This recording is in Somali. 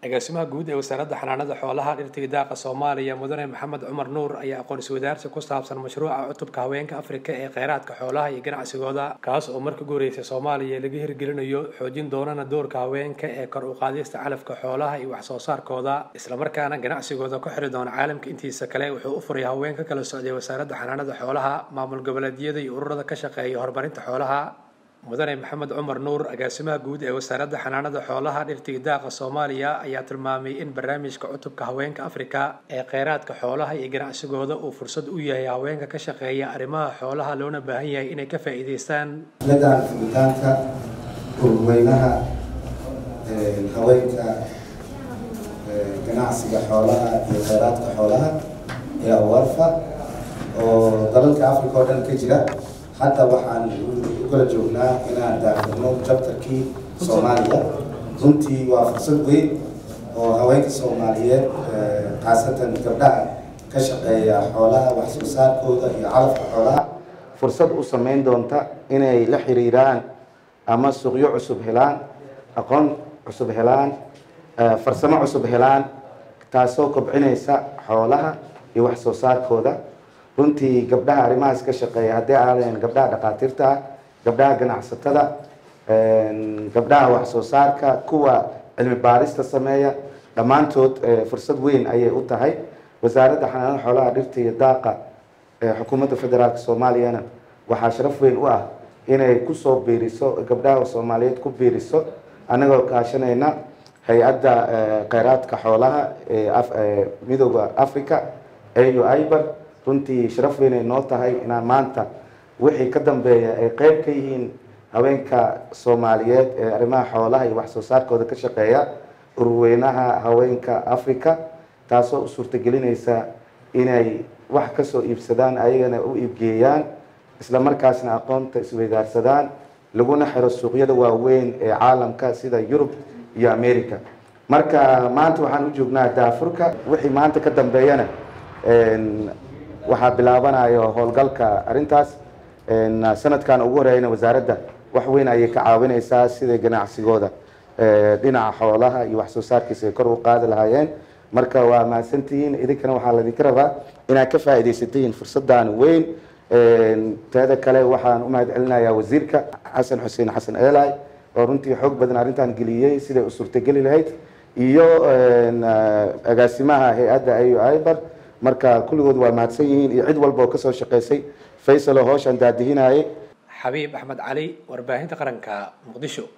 agaasimaha guud ee wasaaradda xanaanada xoolaha dhirtiga daaqa soomaaliya mudane maxamed cumar nuur ayaa aqoonsi wadaarsi ku saabsan mashruuca cutubka haweenka afrika ee kheyraadka xoolaha iyo ganacsigooda kaas oo marka guureysa soomaaliya laga hirgelinayo xoojin doonana doorka haweenka ee kor u qaadista calafka xoolaha iyo wax soo saarkooda islamarkaana ganacsigooda ku xiri doona caalamka intiisa kale wuxuu u furay haween ka kala socday wasaaradda xanaanada xoolaha maamul goboleedyada iyo ururada ka shaqeeya horumarinta xoolaha mudane maxamed cumar nuur agaasimaha guud ee wasaaradda xanaanada xoolaha dhirtiga daaqa soomaaliya ayaa tilmaamay in barnaamijka cutubka haweenka afrika ee kheyraadka xoolaha iyo ganacsigooda uu fursad u yahay haweenka ka shaqeeya arrimaha xoolaha loona baahan yahay inay ka faa'iidaystaan xafladan furitaanka urweynaha haweenka ganacsiga xoolaha iyo kheyraadka xoolaha ee awarfa oo dalalka africa oo dhan ka jira hadda waxaan ukala joognaa inaan daafirno jabtarkii soomaaliya runtii waa fursad weyn oo haweenka soomaaliyeed khaasatan gabdhaha ka shaqeeya xoolaha wax soo saarkooda iyo calafka xoolaha fursad u sameyn doonta inay la xiriiraan ama suuqyo cusub helaan aqoon cusub helaan farsamo cusub helaan taasoo kobcinaysa xoolaha iyo wax soo saarkooda runtii gabdhaha arrimahaas ka shaqeeya haddii aadeen gabdhaha dhakhaatiirta ah gabdhaha ganacsatada gabdhaha wax soo saarka kuwa cilmi baarista sameeya dhammaantood fursad weyn ayay u tahay wasaaradda xanaanada xoolaha dhirta iyo daaqa xukuumadda federaalk soomaaliyana waxaa sharaf weyn u ah inay kusoo biiriso gabdhaha soomaaliyeed ku biiriso annagoo kaashanayna hay-adda kheyraadka xoolaha ee midooda africa au iber runtii sharaf weynay noo tahay inaan maanta wixii ka dambeeya ay qeyb ka yihiin haweenka soomaaliyeed ee arrimaha xoolaha iyo wax soo saarkooda ka shaqeeya urweynaha haweenka africa taasoo u suurtagelinaysa inay wax kasoo iibsadaan ayagana u iibgeeyaan isla markaasna aqoonta isweydaarsadaan laguna xiro suuqyada waaweyn ee caalamka sida yurub iyo america marka maanta waxaan u joognaa daafurka wixii maanta ka dambeeyana waxaa bilaabanayo howlgalka arrintaas sanadkan ugu horeyna wasaaradda wax weyn ayay ka caawineysaa sida ganacsigooda dhinaca xoolaha iyo wax soo saarkiisa ay kor u qaadi lahaayeen marka waa mahadsantihiin idinkana waxaa laydinka rabaa inaad ka faa'iidaysatiin fursadan weyn teeda kale waxaan u mahad celinayaa wasiirka xasan xuseen xasan eelay oo runtii xoog badan arrintan geliyey siday u suurtageli lahayd iyo agaasimaha hay-adda au iber marka kulligood waa mahadsan yihiin iyo cid walba oo kasoo shaqeysay faysal oo howshan daadihinayay xabiib axmed cali warbaahinta qaranka muqdisho